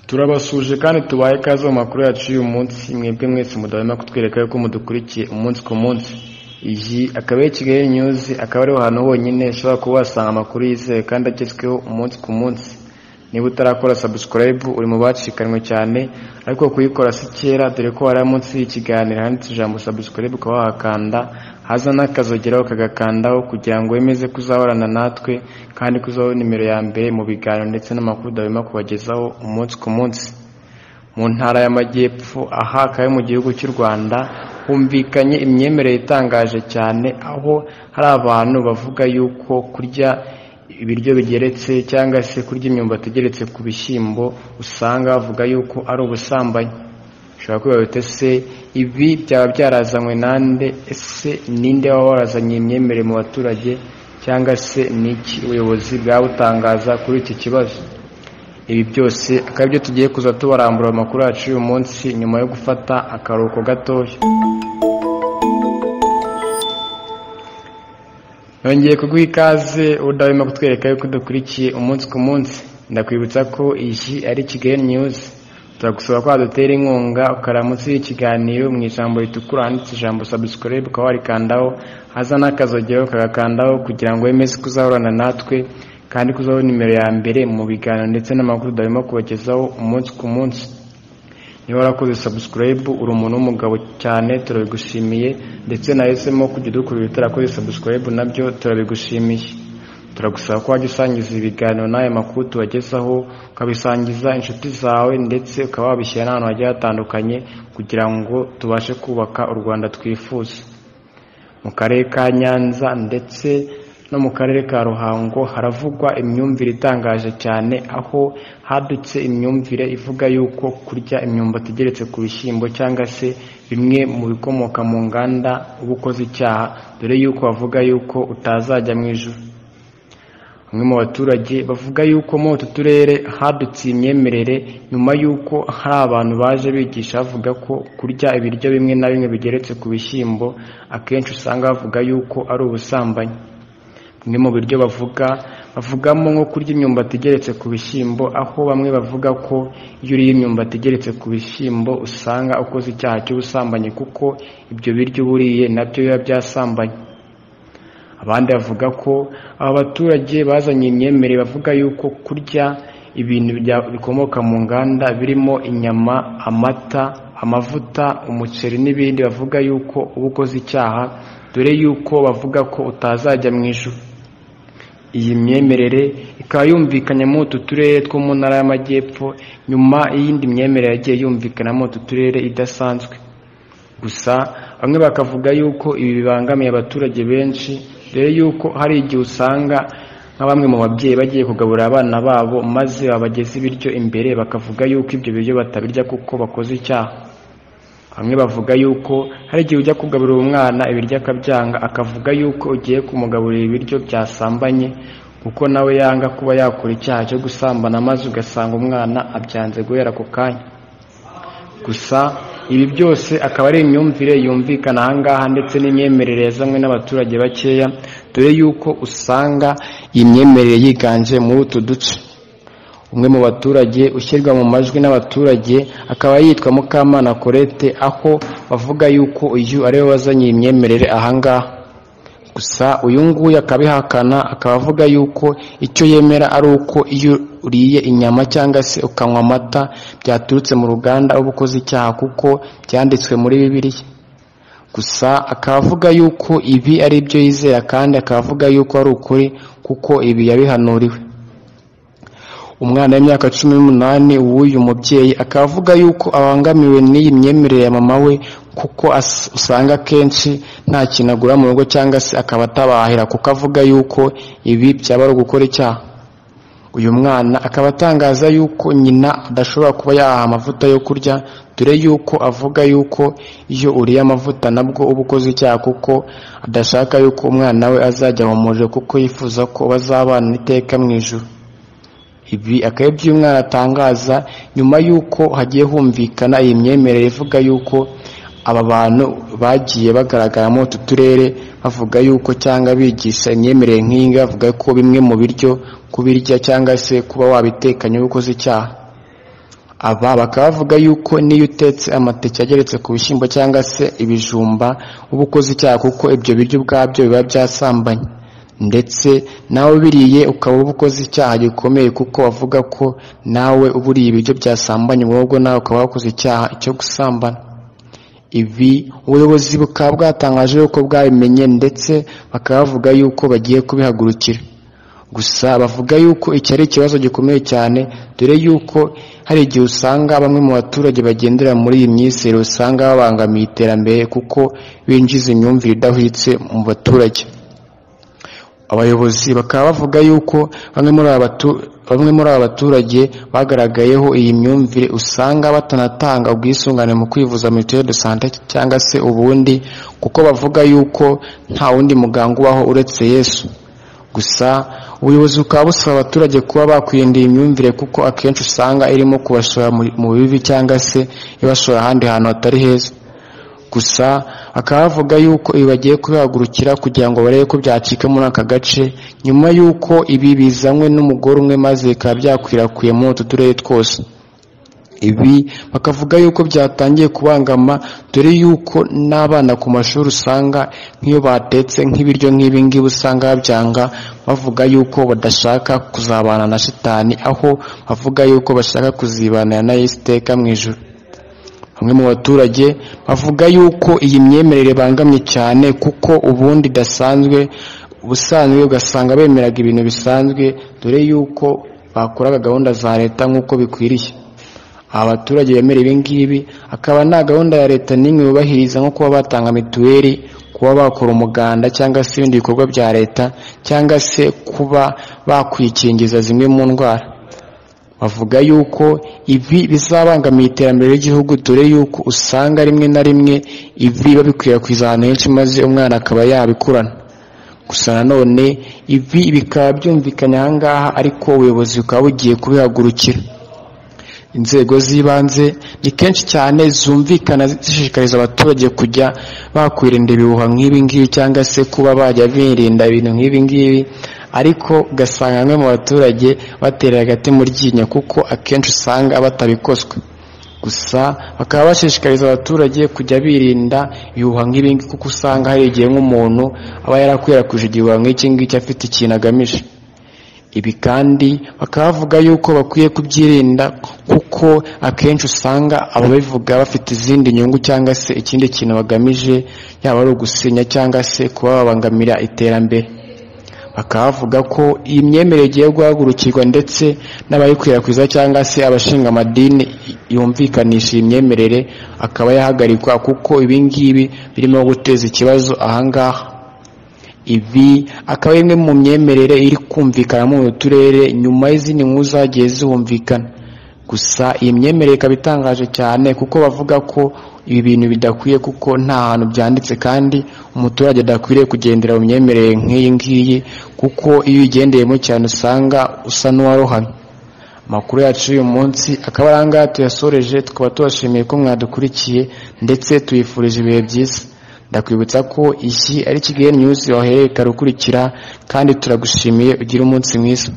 turabasuje kandi tubaye kaze mu makuru yacu y'uyu munsi mwebwe mwese mudahwema kutwereka yuko mudukurikiye umunsi ku munsi iyi akaba ari kigali nyuzi akaba ariho hantu honyine ushobora kuba wasanga amakuru yizewe kandi agezweho umunsi ku munsi niba utarakora sabusikarayibu uri mu bacikanwe cyane ariko kuyikora si kera dore ko hari munsi y'ikiganiro handitse ijambo sabusikarayibu ukaba wahakanda haza n'akazogeraho kagakandaho kugira ngo wemeze kuzahorana natwe kandi kuzaho nimero ya mbere mu biganiro ndetse n'amakuru udahwema kubagezaho umunsi ku munsi mu ntara y'amajyepfo aha akaba mu gihugu cy'u rwanda humvikanye imyemerere itangaje cyane aho hari abantu bavuga yuko kurya ibiryo bigeretse cyangwa se kurya imyumbati igeretse ku bishyimbo usanga bavuga yuko ari ubusambanyi ushobora kwibaza se ibi byaba byarazanywe nande ese ninde waba warazanye iyi myemerere mu baturage cyangwa se n'iki ubuyobozi bwabutangaza kuri iki kibazo ibi byose akaba aribyo tugiye kuza tubarambura amakuru yacu y'uyu munsi nyuma yo gufata akaruhuko gatoya yongeye kuguha ikaze udahwema kutwereka yuko dukurikiye umunsi ku munsi ndakwibutsa ko iyi ari kigali nyuzi turagusaba ko wadutera inkunga ukara munsi y'ikiganiro mu ijambo ritukura handitse ijambo sabusikarayibu ukaba warikandaho haza n'akazogero kagakandaho kugira ngo wemeze ko uzahorana natwe kandi ko uzaho nimero ya mbere mu biganiro ndetse n'amakuru udahwema kubagezaho umunsi ku munsi niba warakoze sabusikarayibu uri umuntu w'umugabo cyane turabigushimiye ndetse nahisemo kujya udukurira utarakoze sabusikarayibu nabyo turabigushimiye turagusaba ko wajya usangiza ibiganiro n'aya makuru tubagezaho ukabisangiza inshuti zawe ndetse ukaba wabishyira n'ahantu hagiye hatandukanye kugira ngo tubashe kubaka u rwanda twifuza mu karere ka nyanza ndetse no mu karere ka ruhango haravugwa imyumvire itangaje cyane aho hadutse imyumvire ivuga yuko kurya imyumbati igeretse ku bishyimbo cyangwa se bimwe mu bikomoka mu nganda uba ukoze icyaha dore yuko bavuga yuko utazajya mu ijoro bamwe mu baturage bavuga yuko muri utu turere hadutse imyemerere nyuma y'uko hari abantu baje bigisha bavuga ko kurya ibiryo bimwe na bimwe bigeretse ku bishyimbo akenshi usanga bavuga yuko ari ubusambanyi bimwe mu biryo bavuga bavugamo nko kurya imyumbati igeretse ku bishyimbo aho bamwe bavuga ko iyo uriye imyumbati igeretse ku bishyimbo usanga ukoze icyaha cy'ubusambanyi kuko ibyo biryo uba uriye nabyo biba byasambanye abandi bavuga ko aba baturage bazanye imyemerere bavuga yuko kurya ibintu bikomoka mu nganda birimo inyama amata amavuta umuceri n'ibindi bavuga yuko uba ukoze icyaha dore yuko bavuga ko utazajya mu ijoro iyi myemerere ikaba yumvikanye muri utu turere two mu ntara y'amajyepfo nyuma y'iyindi myemerere yagiye yumvikana muri utu turere idasanzwe gusa bamwe bakavuga yuko ibi bibangamiye abaturage benshi dore yuko hari igihe usanga nka bamwe mu babyeyi bagiye kugaburira abana babo maze babageza ibiryo imbere bakavuga yuko ibyo biryo batabirya kuko bakoze icyaha bamwe bavuga yuko hari igihe ujya kugaburira umwana ibiryo akabyanga akavuga yuko ugiye kumugaburira ibiryo byasambanye kuko nawe yanga kuba yakora icyaha cyo gusambana maze ugasanga umwana abyanze guhera ako kanya gusa ibi byose akaba ari imyumvire yumvikana ahangaha ndetse n'imyemerere yazanywe n'abaturage bakeya dore yuko usanga iyi myemerere yiganje muri utu duce umwe mu baturage ushyirwa mu majwi n'abaturage akaba yitwa mukamana korete aho bavuga yuko uyu ariwe wazanye iyi myemerere ahangaha gusa uyu nguyu akabihakana akaba avuga yuko icyo yemera ari uko iyo uriye inyama cyangwa se ukanywa amata byaturutse mu ruganda uba ukoze icyaha kuko byanditswe muri bibiliya gusa akaba avuga yuko ibi ari ibyo yizera kandi akaba avuga yuko ari ukuri kuko ibi yabihanuriwe umwana w'imyaka cumi n'umunani w'uyu mubyeyi akaba avuga yuko abangamiwe n'iyi myemerere ya mama we kuko usanga akenshi nta kintu agura mu rugo cyangwa se akaba atabahira kuko avuga yuko ibi byaba ari ugukora icyaha uyu mwana akaba atangaza yuko nyina adashobora kuba yahaha amavuta yo kurya dore yuko avuga yuko iyo uriye amavuta nabwo uba ukoze icyaha kuko adashaka yuko umwana we azajya mu muriro kuko yifuza ko bazabana iteka mu ijoro ibi akaba ibyo uyu mwana atangaza nyuma y'uko hagiye humvikana iyi myemerere ivuga yuko aba bantu bagiye bagaragara muri utu turere bavuga yuko cyangwa bigisha imyemerere nk'iyi ngiyi bavuga ko bimwe mu biryo kubirya cyangwa se kuba wabitekanye uba ukoze icyaha aba bakaba bavuga yuko n'iyo utetse amateke ageretse ku bishyimbo cyangwa se ibijumba uba ukoze icyaha kuko ibyo biryo ubwabyo biba byasambanye ndetse nawe ubiriye ukaba uba ukoze icyaha gikomeye kuko bavuga ko nawe uba uriye ibiryo byasambanye wowe ubwo nawe ukaba wakoze icyaha cyo gusambana ibi ubuyobozi bukaba bwatangaje yuko bwabimenye ndetse bakaba bavuga yuko bagiye kubihagurukira gusa bavuga yuko iki ari ikibazo gikomeye cyane dore yuko hari igihe usanga bamwe mu baturage bagendera muri iyi myizerere usanga babangamiye iterambere kuko binjiza imyumvire idahwitse mu baturage abayobozi bakaba bavuga yuko bamwe muri aba batu- bamwe muri aba baturage bagaragayeho iyi myumvire usanga batanatanga ubwisungane mu kwivuza mituweli de sante cyangwa se ubundi kuko bavuga yuko nta wundi muganga ubaho uretse yesu gusa ubuyobozi bukaba busaba abaturage kuba bakwirinda iyi myumvire kuko akenshi usanga irimo kubashora mu- mu bibi cyangwa se ibashora ahandi hantu hatari heza gusa bakaba bavuga yuko ibi bagiye kubihagurukira kugira ngo barebe ko byacika muri aka gace nyuma y'uko ibi bizanywe n'umugore umwe maze bikaba byakwirakwiye muri utu turere twose ibi bakavuga yuko byatangiye kubangama dore yuko n'abana ku mashuri usanga nk'iyo batetse nk'ibiryo nk'ibi ngibi usanga babyanga bavuga yuko badashaka kuzabana na shitani aho bavuga yuko bashaka kuzibanira na Yesu iteka mu ijuru bamwe mu baturage bavuga yuko iyi myemerere ibangamye cyane kuko ubundi idasanzwe ubusanzwe ugasanga bemeraga ibintu bisanzwe dore yuko bakoraga gahunda za leta nk'uko bikwiriye aba baturage bemera ibi ngibi akaba nta gahunda ya leta n'imwe bubahiriza nko kuba batanga mituweli kuba bakora umuganda cyangwa se ibindi bikorwa bya leta cyangwa se kuba bakwikingiza zimwe mu ndwara bavuga yuko ibi bizabangamiye iterambere ry'igihugu dore yuko usanga rimwe na rimwe ibi babikwirakwiza ahantu henshi maze umwana akaba yabikurana gusa nanone ibi bikaba byumvikanye ahangaha ariko ubuyobozi bukaba bugiye kubihagurukira inzego z'ibanze ni kenshi cyane zumvikana zishishikariza abaturage kujya bakwirinda ibihuha nk'ibi ngibi cyangwa se kuba bajya birinda ibintu nk'ibi ngibi ariko ugasanga bamwe mu baturage batera hagati mu ryinyo kuko akenshi usanga batabikozwe gusa bakaba bashishikariza abaturage kujya birinda ibihuha nk'ibi ngibi kuko usanga hari igihe nk'umuntu aba yarakwirakwije igihuha nk'iki ngiki afite ikintu agamije ibi kandi bakaba bavuga yuko bakwiye kubyirinda kuko akenshi usanga ababivuga bafite izindi nyungu cyangwa se ikindi kintu bagamije yaba ari ugusenya cyangwa se kuba babangamira iterambere bakaba bavuga ko iyi myemerere igiye guhagurukirwa ndetse n'abayikwirakwiza cyangwa se abashinga amadini yumvikanisha iyi myemerere akaba yahagarikwa kuko ibi ngibi birimo guteza ikibazo ahangaha ibi akaba ari imwe mu myemerere iri kumvikana mu turere nyuma y'izindi nkuru zagiye zihumvikana gusa iyi myemerere ikaba itangaje cyane kuko bavuga ko ibi bintu bidakwiye kuko nta hantu byanditse kandi umuturage adakwiriye kugendera mu myemerere nk'iyi ngiyi kuko iyo uyigendeyemo cyane usanga usa n'uwarohamye amakuru yacu y'uyu munsi akaba ari ahangaha tuyasoreje tukaba tubashimiye ko mwadukurikiye ndetse tuyifurije ibihe byiza ndakwibutsa ko iki ari kigali news wahereye ukurikira kandi turagushimiye ugire umunsi mwiza